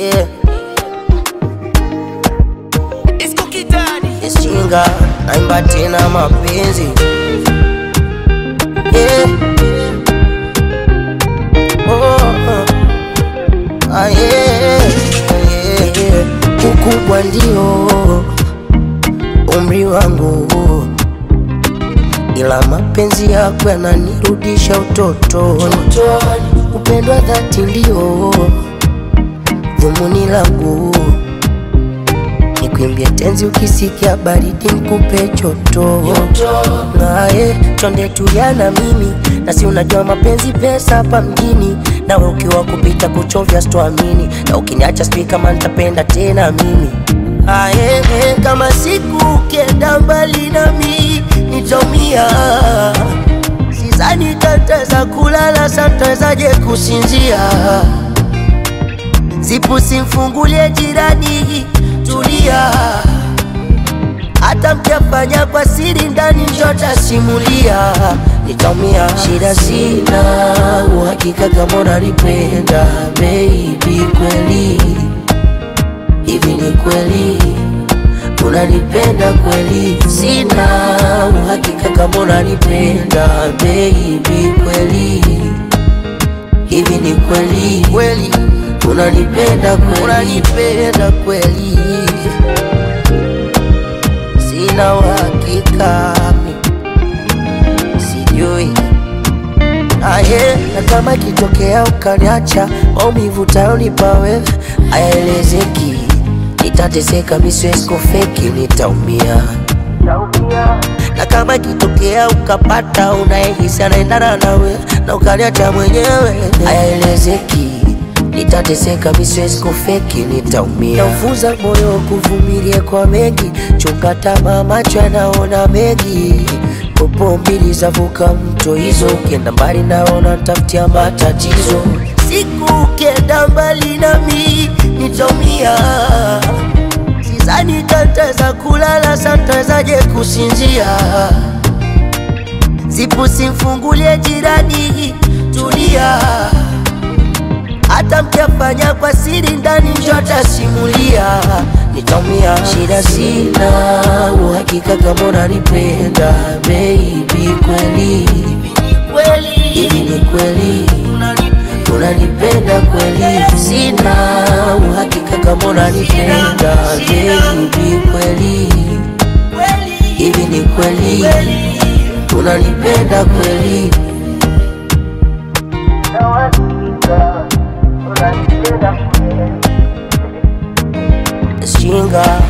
yeah. It's Cookie Daddy. Ishinga naimba tena mapenzi yeah. oh, ah, yeah. yeah, yeah. Ukubwa ndio umri wangu, ila mapenzi yako yananirudisha utotoni. Upendo wa dhati ndio dhumuni langu Nikuimbie tenzi ukisikia baridi nikupe joto naye twende tuliana mimi nasi unajua mapenzi pesa hapa mjini nawe ukiwa kupita kuchovya sitoamini na ukiniacha sijui kama nitapenda tena mimi aye kama siku ukienda mbali nami nitaumia sizani tataweza kulala santawezaje kusinzia Zipu simfungulie jirani, tulia. Hata mkiafanya kwa siri ndani, njota simulia, nitaumia. Shida sina uhakika kama unanipenda baby, kweli hivi ni kweli unanipenda kweli? Sina uhakika kama unanipenda baby, kweli hivi ni kweli kweli unanipenda kweli unanipenda kweli sina uhakika mi sijui aye na kama ikitokea ukaniacha maumivu tayonipa wewe hayaelezeki nitateseka miswesko feki nitaumia na kama ikitokea ukapata unayehisi anaendana nawe na ukaniacha mwenyewe hayaelezeki nitateseka miswesko feki nitaumia naufunza moyo kuvumilia kwa mengi chunga tamaa macho yanaona mengi popo mbili zavuka mto hizo ukienda mbali naona ntafutia matatizo siku ukienda mbali nami nitaumia Sidhani tataweza kulala, santawezaje kusinzia? Zipu simfungulie jirani, tulia. Hata mkiafanya kwa siri ndani, njota simulia, nitaumia. Shida sina uhakika kama unanipenda baby, kweli hivi ni kweli unanipenda kweli? Sina uhakika kama unanipenda baby, kweli hivi ni kweli unanipenda kweli? Shinga